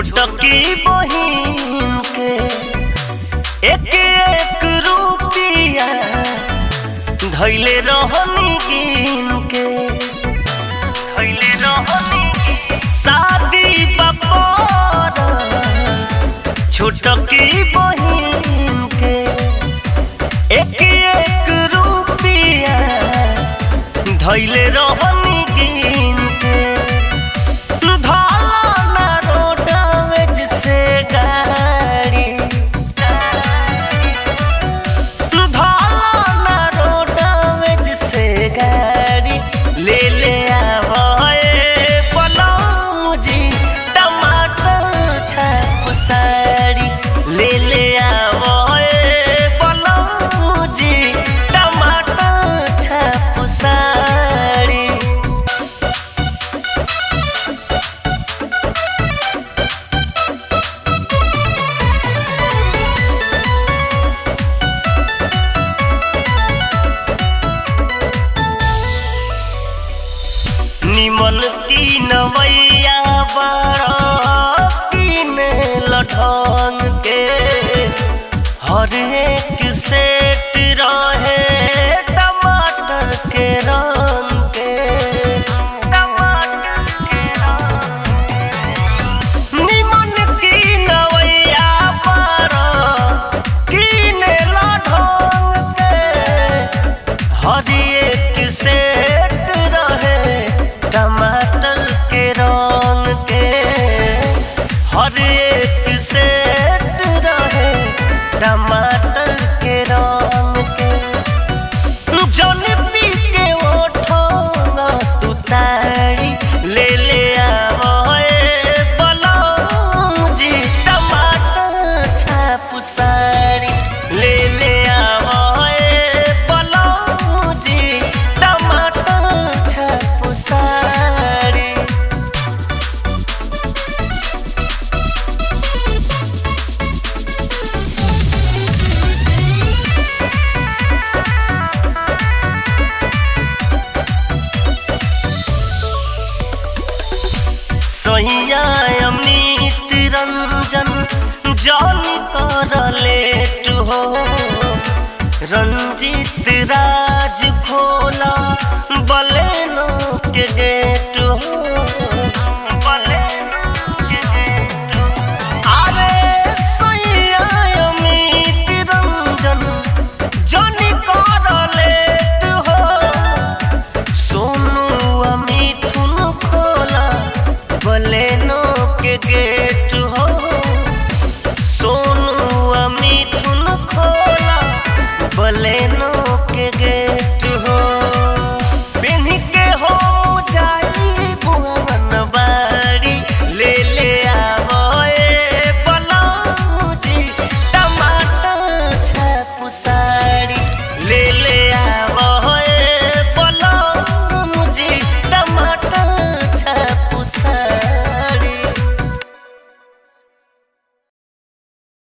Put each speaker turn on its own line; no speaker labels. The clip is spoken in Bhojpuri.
छोटकी बहिन के एक एक रुपिया धैले रहनी गिन के धैले रहनी शादी बपर छोटकी बहिन के एक एक रुपिया धैले रहनी गिन के धाला ना रोडवेज से गाड़ी धाला ना रोडवेज से गाड़ी ले ले आवए पलम जी टमाटर छाप साड़ी ले ले आवए पलम जी टमाटर छाप साड़ी निमन तीन मैया बड़ा तीन लठंग के हर एक सेट रहे टमाटर के रंग के निमन की नवैया बड़ा तीन लठंग के हर एक सेट रहे टमाटर के रंग के हर एक सेट रहे टमाटर के रंग के जौन पी के ओठोंगा तू तारी ले ले आवए बलौम जी टमाटर छाप साड़ी ले ले आवए बलौम जी टमाटर छाप साड़ी सैया अमृत रंजन जानी कर लेट हो रंजित राज खोला बलेनो के गेट हो अरे सैया अमृत रंजन जानी कर लेट हो सोनू मिथुन खोला बलेनो के गेट